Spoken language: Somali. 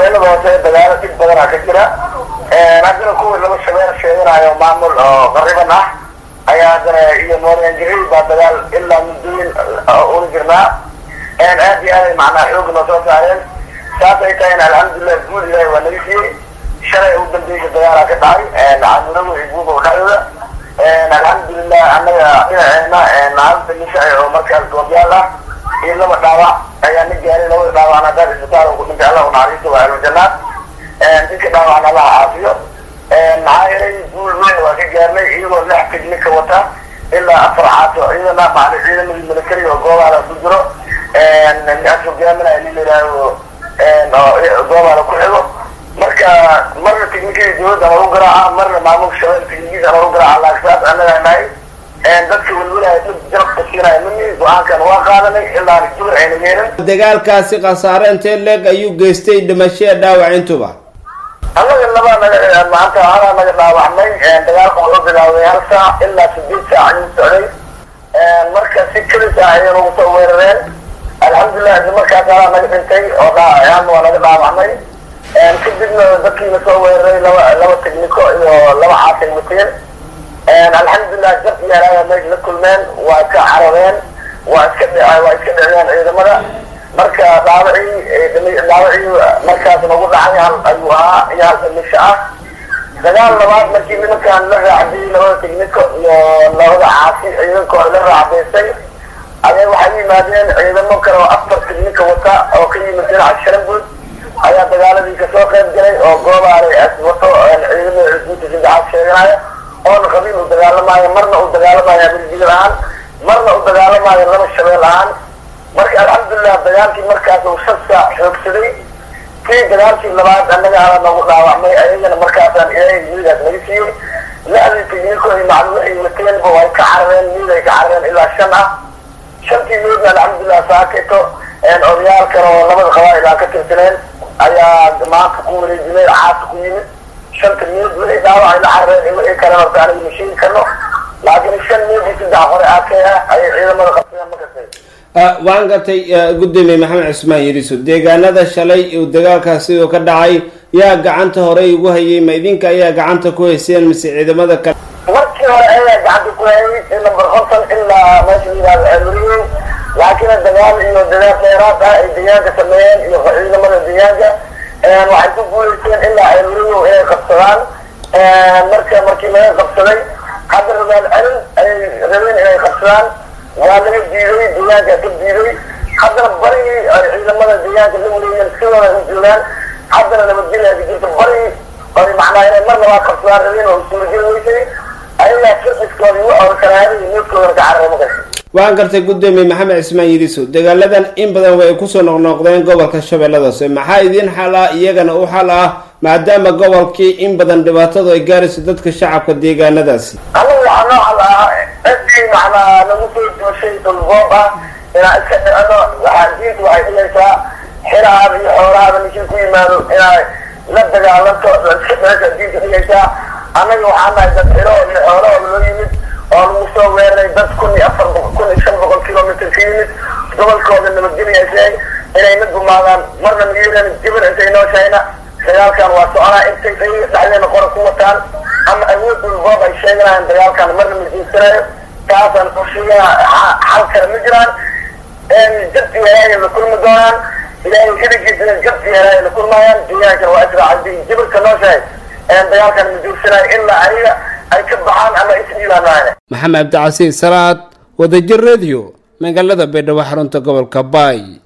shabeellada hoose dagaalo dhib badanaa ka jira haddana kuwii laba shabeel sheeganayo maamul oo qariban ah ayaa haddana iyo mooryanjiri baa dagaal ilaa muddooyin ula jirnaa aad iyo aaday macnaa xoog noo soo saareen saasay tahayna alxamdulilah guul ilahi waa naga siiyey shalay u dambeysay dagaalaa ka dhacay caamuradu iyo guuba dhexdooda alxamdulilah annaga dhinaceena haalta nishaci oo markaas goobyaal ah iyo laba dhaawac ayaa na gaaray labada dhaawacna haddaan isbitaal ku dhintay allah unaxariisto waa ahlujanaad dadka dhaawacna allah caafiyo maxaa yeelay guul weyn waa ka gaarnay iyagoo lix tignika wata ilaa afar caato iyadana macna ciidamadii military oo goobaala ku jiro as hogaaminaya nin layidhaaho goobaala ku xigo marka marna tignikadii dawladda lagu garaaca marna maamulka shabeel tignikiisa lagu garaaca laagsaas annagaa nahay dadka welwelaya dad jarabka siinaya mini go-aankan waa qaadanay ilaa jubur ayna yeelin dagaalkaasi khasaare intee leeg ayuu geystay dhimashada dhaawac intuba annaga laba naga maanta halaa naga dhaawacnay dagaalka wuxuu bilaawday hal saac ilaa sideed saac ayuu socday marka si kelis ah ayay nagu soo weerareen alxamdulilah isla markaas halaa naga dhintay oo dhaan waa naga dhaawacnay kadibna dadkiina soo weeraray laba laba tigniko iyo laba caasay wateen alxamdulilah jab iyo halaaya meesha la kulmeen waa ka carareen waa iska dh waa iska dhiciyeen ciidamada marka dhaawacii dhaawacii markaas nagu dhacay hal ayuu ahaa iyo hal dhimisho ah dagaal labaad markii nimankaan la raacdiyey labada tigniko iyo labada caasi ciidankooda la raacdaysay ayay waxay yimaadeen ciidamo kale oo afar tignika wata oo ka yimid dhinaca sharambuud ayaa dagaaladii kasoo qayb galay oo goobaalay wato ciidamada cusbuuta saddexaad sheeganaya oona qabiil u dagaalamaayo marna uu dagaalamaayo amirjigil ahaan marna uu dagaalamaayo laba shabeel ahaan marka alxamdulilah dagaalkii markaas uu shan saac xoogsaday kii dagaalkii labaad annaga hala nagu dhaawacmay ayagana markaasaan ilaahay miidaas naga siiyey la-dii tigniko iyo maclu waxay wateenba way ka carareen miid ay ka carareen ilaa shan ah shantii miidna alxamdulilah saakito odayaal kale oo labada qabaa'il aan ka tirsaneen ayaa maanta ku wareejinay caasa ku yimid shanta miid wixii dhaawacay la carareen in wixii kale horta aniga ma sheegi karno laakiin shan miid iyo saddex hore aakee ah ayay ciidamada qabsadeen makastay waan gartay gudoomiye maxamed cusmaan yiriso deegaanada shalay uu dagaalkaas sidoo ka dhacay yaa gacanta horey ugu hayay ma idinka ayaa gacanta ku hayseen mise ciidamada kale markii hore ayaa gacanta ku hayay number konton ilaa meesha layihahdo ceelweriye laakiin dagaal iyo dadaal dheeraad ah ay deegaanka sameeyeen iyo ciidamada deegaanka waxay ku guuleysteen ilaa ceelweriye inay qabsadaan marka markii laga qabsaday hadda rabaal celin ayay rabeen inay qabsadaan waa laga diiday deegaanka ka diiday haddana barigii ay ciidamada deegaanka la wareegeen sidooda u joogaan haddana nabadgelya ka jirta barigii ay macnaa inay mar labaad qabsadaan rabeen oo suurageli weysay ayagaa firxiskooda iyo orkanaada iyo needkoodana ka carara makas waan gartay gudoomiye maxamed cismaan yiriso dagaaladan in badan way kusoo noqnoqdeen gobolka shabeellada hoose maxaa idiin xal ah iyagana u xal ah maadaama gobolkii in badan dhibaatadu ay gaarayso dadka shacabka deegaanadaasi anaga waxaa noo xal ah cidii macnaa nagu soo jooshay dulboob ah inaan iska dhicino waxaa diinta waxay dhigaysaa xirahaada iyo xoolahaada ninkii ku yimaado inay la dagaalanto iska dhicisa diinta dhigaysaa annaga waxaa nahay dad xiro iyo xoolahooda loo yimid oo lagu soo weeraray dad kun iyo afar kun iyo shan boqol kilomitr ka yimid gobolkooda nabadgelyaysay inay na gumaadaan marna miyiran jibir intay nooshayna dagaalkan waa soconaa intay dhexdeena qora ku wataan ama awood dulboob ay sheeganayaan dagaalkan marna ma jeesanayo taasaan usheegana xal kale ma jiraan jabti helaaya la kulmi doonaan ilaahay xiligiisana jabti helaaya la kulmayaan deegaankana waa israacay jibirka nooshahay dagaalkan ma jeesanayo ilaa ayaga ay ka baxaan ama isdhiilaanaane maxamed cabdicasiis salaad wadajir radio magaalada baydhabo xarunta gobolka baay